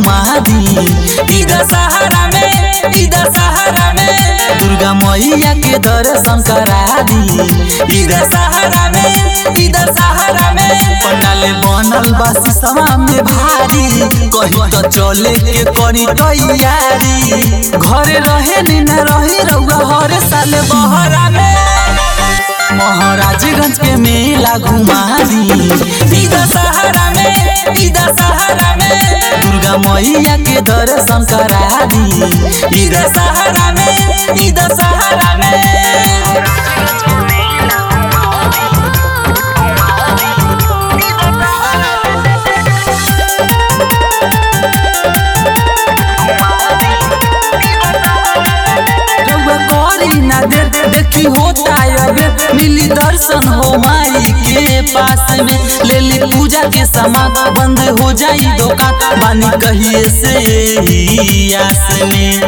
घुमा दी इधर सहारा में इधर सहारा में दुर्गा मैया के दर्शन करा दी इधर सहारा में इधर सहारा में पंडाले बनल बस सवा में भारी कहीं तो चले के करी तैयारी घरे रहे नी न रही रउआ हर साल बहरा में महाराजगंज के मेला घुमा दी इधर सहारा में इधर सहारा में दुर्गा मैया के दर्शन करा दी इधर सहारा में इधर सहारा में रउआ करी ना दे देखी होता अबे मिली दर्शन हो माई के पास में ले ली पूजा के सामान बंद हो जाई दुकान बानी कहिए से ही आस में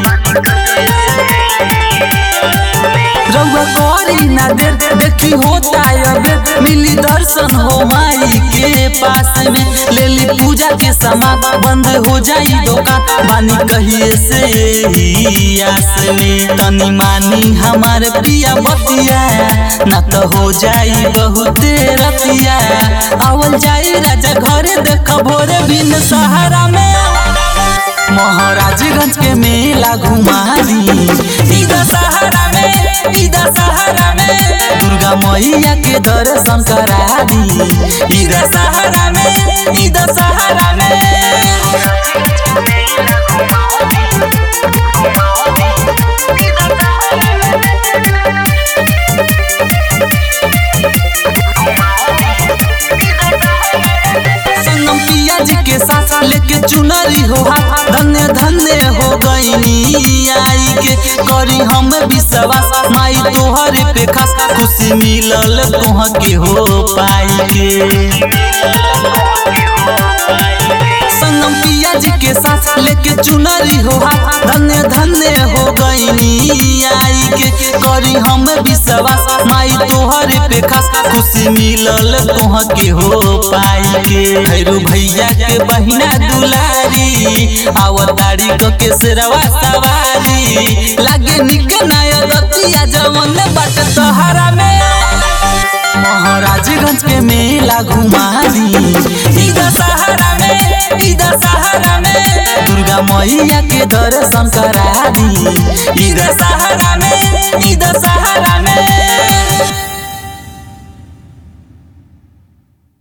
रउआ करी ना दे देखी होता अबे मिली दर्शन हो माई के पास में ले ली पूजा के सामान बंद हो जाई दुकान बानी कहिए से ही आस में तनी मानी हमार प्रिया बतिया ना तो हो जाई बहुत रतिया आवल जाई राजा घरे देख भोरे बिन सहारा में महाराजगंज के मेला घुमा दी इधर सहारा में इधर सहारा में दुर्गा मैया के दर्शन करा दी इधर सहारा में इधर सहारा में संगम पिया जी के साथ लेके चुनरी हो हाथ धन्य धन्य हो गईनी आई के करी हम विश्वास माई तोहर पे खास खुशी मिलल तोह के हो पाई के संगम पिया जी के साथ लेके चुनरी हो हाथ धन्य धन्य हो गईनी आई के करी हम विश्वास माई तोहर पे खास खुशी मिलल तोह के हो पाई के भैरू भैया के बहिना दुलारी आवतारी को के सिरवा सवारी लागे निक नया रतिया जवन बट तोहरा में महाराजगंज के मेला घुमा दी इधर सहारा में इधर सहारा में दुर्गा मैया के दर्शन करा दी इधर सहारा में इधर सहारा